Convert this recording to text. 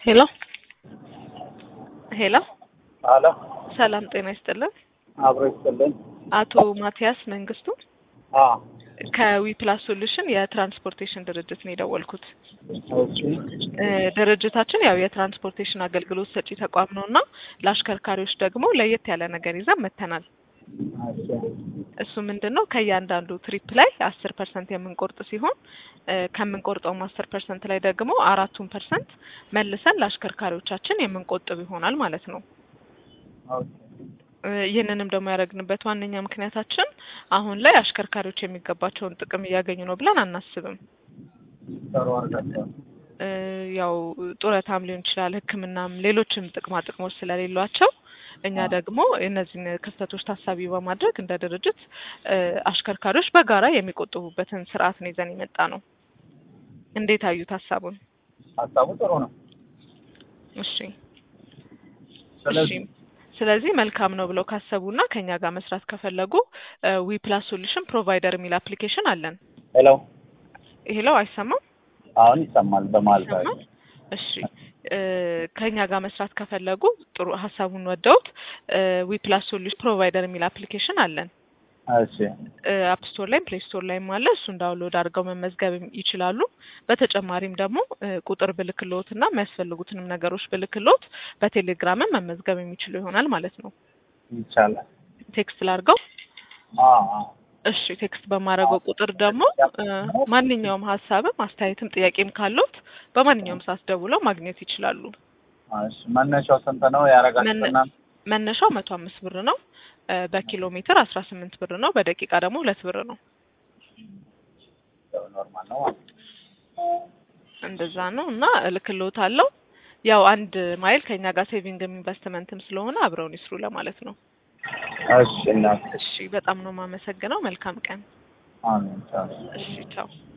ሄሎ ሄሎ አሎ ሰላም ጤና ይስጥልን። አብሮ ይስጥልን። አቶ ማቲያስ መንግስቱ አ ከዊ ፕላስ ሶሉሽን የትራንስፖርቴሽን ድርጅት ነው የደወልኩት። ኦኬ እ ድርጅታችን ያው የትራንስፖርቴሽን አገልግሎት ሰጪ ተቋም ነው እና ለአሽከርካሪዎች ደግሞ ለየት ያለ ነገር ይዘን መጥተናል። እሺ እሱ ምንድን ነው ከእያንዳንዱ ትሪፕ ላይ አስር ፐርሰንት የምንቆርጥ ሲሆን እ ከምንቆርጠውም አስር ፐርሰንት ላይ ደግሞ አራቱን ፐርሰንት መልሰን ለአሽከርካሪዎቻችን የምንቆጥብ ይሆናል ማለት ነው። ኦኬ እ ይህንንም ደግሞ ያደረግንበት ዋነኛ ምክንያታችን አሁን ላይ አሽከርካሪዎች የሚገባቸውን ጥቅም እያገኙ ነው ብለን አናስብም። ጥሩ አድርጋችኋል። እ ያው ጡረታም ሊሆን ይችላል፣ ሕክምናም ሌሎችም ጥቅማ ጥቅሞች ስለሌሏቸው እኛ ደግሞ እነዚህን ክፍተቶች ታሳቢ በማድረግ እንደ ድርጅት እ አሽከርካሪዎች በጋራ የሚቆጥቡበትን ስርዓት ነው ይዘን የመጣ ነው። እንዴት አዩት ሀሳቡን? ሀሳቡ ጥሩ ነው። እሺ ስለዚህ እሺ ስለዚህ መልካም ነው ብለው ካሰቡና ከኛ ጋር መስራት ከፈለጉ ዊ ፕላስ ሶሉሽን ፕሮቫይደር የሚል አፕሊኬሽን አለን። ሄሎ ሄሎ አይሰማም? አሁን ይሰማል። በመሀል ይሰማል? እሺ እ ከኛ ጋር መስራት ከፈለጉ ጥሩ ሀሳቡን ወደውት ዊ ፕላስ ሶሉሽን ፕሮቫይደር የሚል አፕሊኬሽን አለን። እሺ አፕ ስቶር ላይም ፕሌይ ስቶር ላይም አለ። እሱን ዳውንሎድ አድርገው መመዝገብ ይችላሉ። በተጨማሪም ደግሞ እ ቁጥር ብልክሎት እና የሚያስፈልጉትንም ነገሮች ብልክሎት በቴሌግራምም መመዝገብ የሚችሉ ይሆናል ማለት ነው። ይቻላል። ቴክስት ላድርገው። አ አ እሺ ቴክስት በማድረገው ቁጥር ደግሞ እ ማንኛውም ሀሳብም አስተያየትም ጥያቄም ካሉት በማንኛውም ሰዓት ደውለው ማግኘት ይችላሉ። እሺ መነሻው ስንት ነው ያደርጋችሁት መነ- እናንተ? መነሻው መቶ አምስት ብር ነው። እ በኪሎ ሜትር አስራ ስምንት ብር ነው። በደቂቃ ደግሞ ሁለት ብር ነው። ያው ኖርማል ነው ማለት ነው። እንደዛ ነው እና እልክልዎታለሁ። ያው አንድ ማይል ከኛ ጋር ሴቪንግም ኢንቨስትመንትም ስለሆነ አብረውን ይስሩ ለማለት ነው። እሺ እናት እሺ በጣም ነው የማመሰግነው። መልካም ቀን። አሜን ቻው። እሺ ቻው።